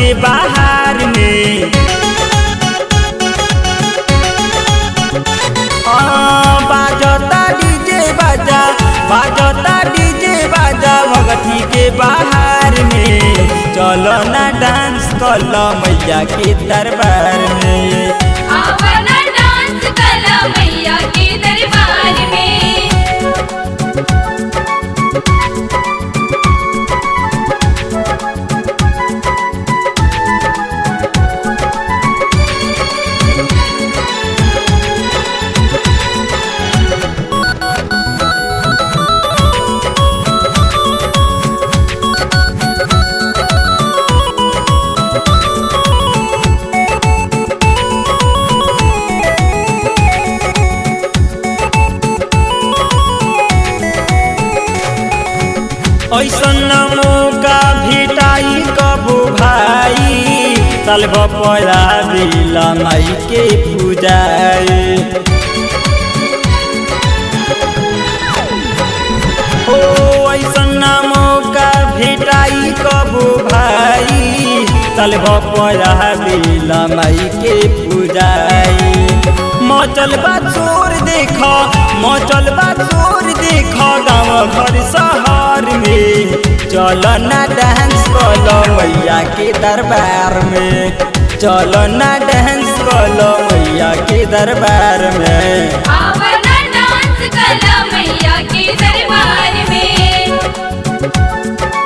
के बाहर में हाँ, बाजता डीजे बाजा बाजता डीजे बाजा भगती के बाहर में चलो ना डांस कर मैया के दरबार में आवना डांस कला मैया के दरबार में ऐसन मौका भेटाई कबो भाई तलब पड़ा बिला माई के पूजाए ओ ऐसन मौका भेटाई कबो भाई तलब पड़ा बिला माई के पूजाए मचल बा चोर देख मचल बा चोर देख गाँव घर शहर में चल ना डांस कलो मैया के दरबार में चल ना डांस कलो मैया के दरबार में आवना डांस कला मैया के दरबार में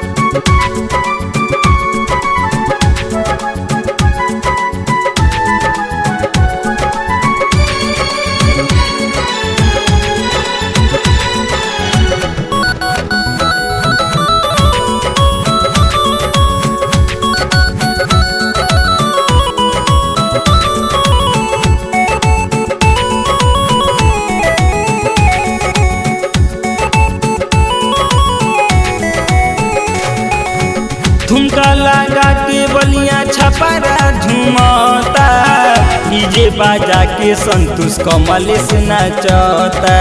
ठुमका लगा के बलिया छपरा झुमता डीजे बाजा के संतोष कमलेश नचता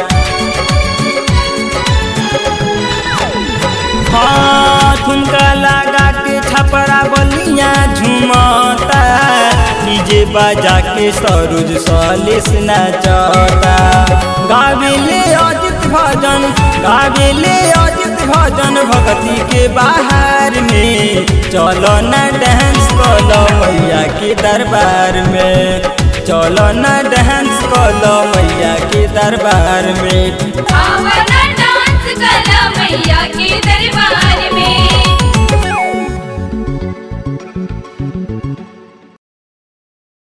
हाँ ठुमका लगा के छपरा बलिया झुमता डीजे बाजा के सरोज सलेश नचता गावेले अजित भजन गावेले अजित भजन भक्ति के बाहर में चलो ना डांस कलो मैया के दरबार में चलो ना डांस कलो मैया के दरबार में आवना